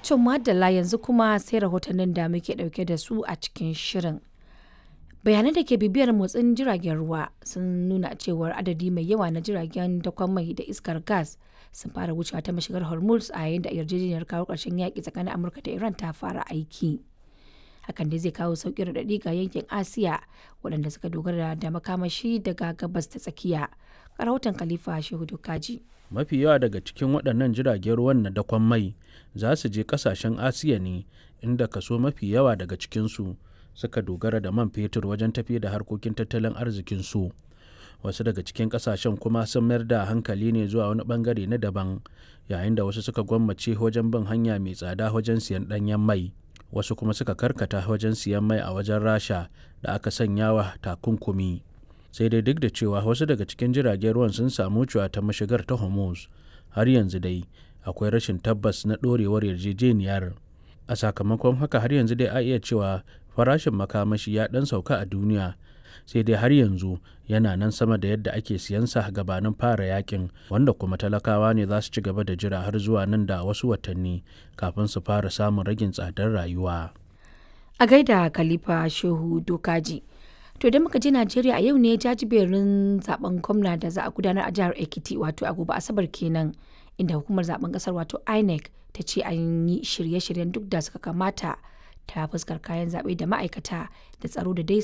To madalla yanzu kuma sai rahotannin da muke dauke da su a cikin shirin. Bayanan da ke bibiyar motsin jiragen ruwa sun nuna cewar adadi mai yawa na jiragen dakon mai da iskar gas sun fara wucewa ta mashigar Hormuz a yayin da yarjejeniyar kawo ƙarshen yaƙi tsakanin Amurka da Iran ta fara aiki. Hakan dai zai kawo sauƙin raɗaɗi ga yankin Asiya waɗanda suka dogara da makamashi daga gabas ta tsakiya. Rahoton Khalifa Shehu Dokaji. mafi yawa daga cikin waɗannan jiragen ruwan na dakon mai za su je ƙasashen asiya ne inda kaso mafi yawa daga cikinsu suka dogara da man fetur wajen tafi da harkokin tattalin arzikinsu wasu daga cikin ƙasashen kuma sun mayar da hankali ne zuwa wani bangare na daban yayin da wasu suka gwammace wajen bin hanya mai tsada wajen siyan ɗanyen mai wasu kuma suka karkata wajen siyan mai a wajen rasha da aka sanya wa takunkumi sai dai duk da cewa wasu daga cikin jiragen ruwan sun samu cewa ta mashigar ta hormuz har yanzu dai akwai rashin tabbas na ɗorewar yarjejeniyar a sakamakon haka har yanzu dai a iya cewa farashin makamashi ya ɗan sauka a duniya sai dai har yanzu yana nan sama da yadda ake siyansa gabanin fara yakin wanda kuma talakawa ne za su ci gaba da jira har zuwa nan da wasu watanni kafin su fara samun ragin tsadar rayuwa A gaida Khalifa Shehu Dokaji. To idan muka je Najeriya a yau ne jajiberin zaben gwamna da za a gudanar a jihar Ekiti wato a gobe Asabar kenan inda hukumar zaben kasar wato INEC ta ce an yi shirye-shiryen duk da suka kamata ta fuskar kayan zaɓe da ma'aikata da tsaro da dai